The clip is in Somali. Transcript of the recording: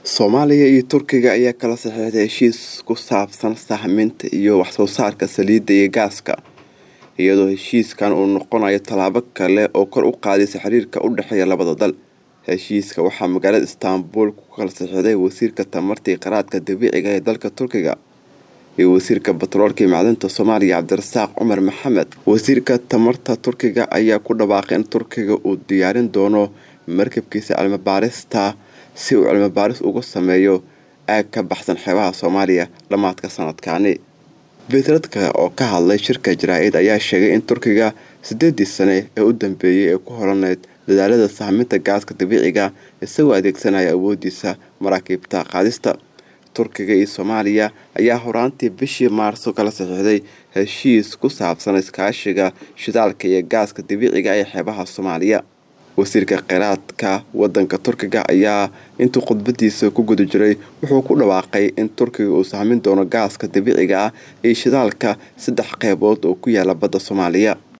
soomaaliya iyo turkiga ayaa kala saxiixday heshiis ku saabsan sahminta iyo waxsoo saarka saliidda iyo gaaska iyadoo heshiiskan uu noqonayo tallaabo kale oo kor u qaadaysa xiriirka u dhexeeya labada dal heshiiska waxaa magaalada istaanbul ku kala saxiixday wasiirka tamarta iyo qaraadka dabiiciga ee dalka turkiga iyo wasiirka batroolka iyo macdinta soomaaliya cabdirasaaq cumar maxamed wasiirka tamarta turkiga ayaa ku dhawaaqay in turkiga uu diyaarin doono markabkiisa cilmibaarista si uu cilmibaaris uga sameeyo aag ka baxsan xeebaha soomaaliya dhammaadka sanadkaani beetradka oo ka hadlay shirka jaraa-id ayaa sheegay in turkiga sideedii sane ee u dambeeyey ee ku holaneyd dadaalada sahminta gaaska dabiiciga isagoo adeegsanaya awoodiisa maraakiibta qaadista turkiga iyo soomaaliya ayaa horaantii bishii maarso kala saxiixday heshiis ku saabsan iskaashiga shidaalka iyo gaaska dabiiciga ee xeebaha soomaaliya wasiirka kheyraadka wadanka turkiga ayaa intuu khudbadiisa ku guda jiray wuxuu ku dhawaaqay in turkiga uu sahmin doono gaaska dabiiciga ah iyo shidaalka saddex qeybood oo ku yaala badda soomaaliya